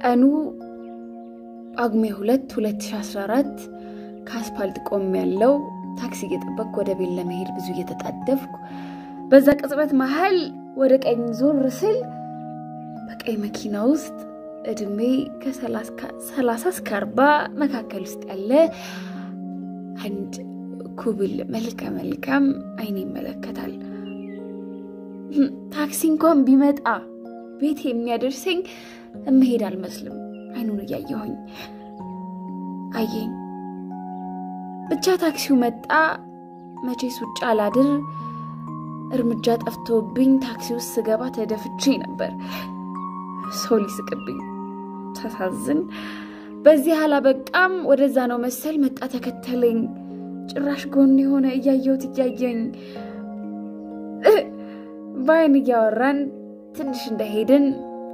ቀኑ ጳጉሜ 2 2014 ከአስፓልት ቆም ያለው ታክሲ እየጠበቅኩ ወደ ቤት ለመሄድ ብዙ እየተጣደፍኩ በዛ ቅጽበት መሀል ወደ ቀኝ ዞር ስል በቀይ መኪና ውስጥ እድሜ ከሰላሳ እስከ አርባ መካከል ውስጥ ያለ አንድ ኩብል መልከ መልካም አይኔ ይመለከታል። ታክሲ እንኳን ቢመጣ ቤት የሚያደርሰኝ እምሄድ አልመስልም። አይኑን እያየሁኝ አየኝ። ብቻ ታክሲው መጣ። መቼስ ውጭ አላድር እርምጃ ጠፍቶብኝ ታክሲ ውስጥ ስገባ ተደፍቼ ነበር። ሰው ሊስቅብኝ ሳሳዝን፣ በዚህ አላበቃም። ወደዛ ነው መሰል መጣ ተከተለኝ። ጭራሽ ጎን የሆነ እያየሁት እያየኝ በአይን እያወራን ትንሽ እንደሄድን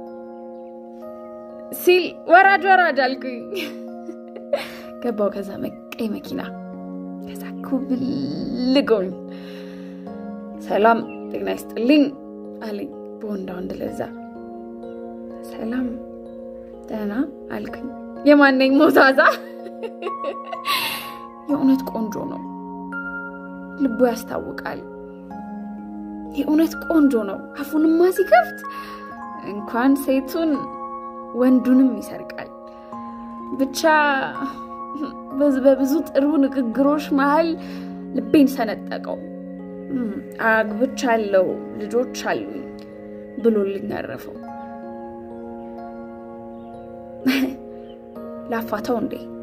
ሲል ወራድ ወራድ አልኩኝ። ገባው ከዛ ቀይ መኪና ከዛ ኩብልጎኝ ሰላም ጤና ይስጥልኝ አለኝ በወንዳ ወንድ ለዛ ሰላም ደህና አልኩኝ። የማነኝ ሞዛዛ የእውነት ቆንጆ ነው፣ ልቡ ያስታውቃል። የእውነት ቆንጆ ነው። አፉንማ ሲከፍት እንኳን ሴቱን ወንዱንም ይሰርቃል። ብቻ በብዙ ጥሩ ንግግሮች መሀል ልቤን ሰነጠቀው። አግብቻለሁ፣ ልጆች አሉኝ ብሎልኝ አረፈው። ላፋታው እንዴ